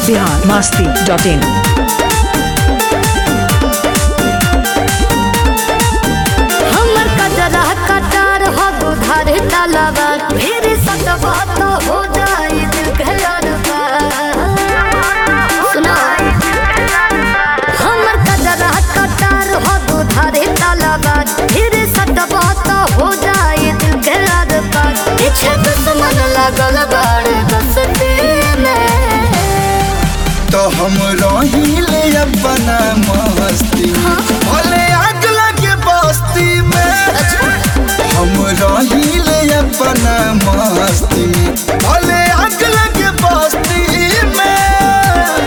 Bihar Masti dot in हमर कजरा कटार हो दुधार तलवा फिर सतवा तो हो जाई दिल के अरबा सुना हमर कजरा कटार हो दुधार तलवा फिर सतवा तो हो जाई दिल के अरबा पीछे दुश्मन लगल बाड़े बसती में तो हम रहिले अपना मस्ती भले आग लगे बस्ती में हम रहिले अपना मस्ती में भले आग लगे बस्ती में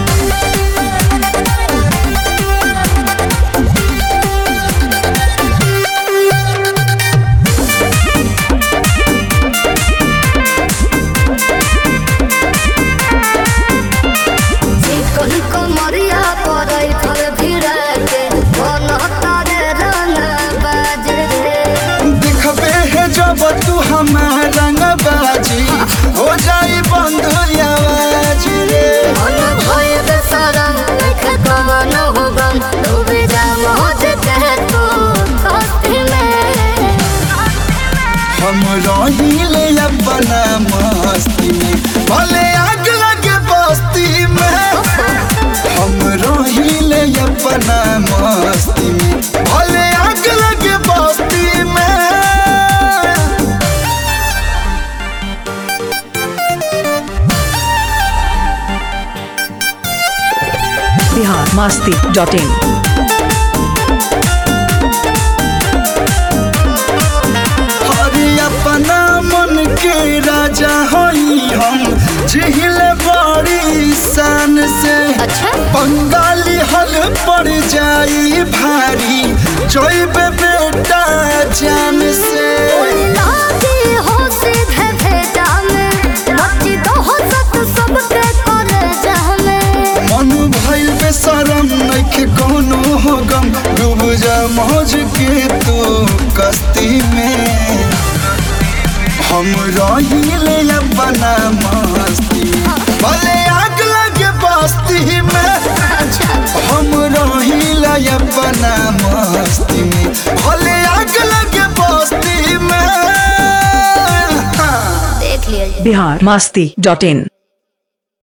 चिकन कमरिया पड़ै फल भिड़ा के मन तारे रंग बाजे रे दिखबे है जब तू हमारा रंग बाजी हो जाई बंद आवाज रे मन भय बेसरम देख कवन हो गम डूबे जा मौज के तू कस्ती में हम रहिले अपना मस्ती में भले आग लगे बस्ती में हम रहिले अपना मस्ती में भले आग लगे बस्ती में बिहार मस्ती डॉट इन हरि अपना मन के राजा हई हम जिहिल बड़ी शान से अच्छा बंगाली हल पड़ जाई भारी जोइब बेटा जान से लागी हो सीधे भेजा में मची दो हो सत सबके करे जहमे मन भइल बेशरम नइखे कोनो हो गम डूब जा मौज के तू कस्ती में हम रहिले अपना मस्ती भले आग लगे बस्ती में हम रहिले अपना मस्ती में भले आग लगे बस्ती में देख लिया बिहार मस्ती डॉट इन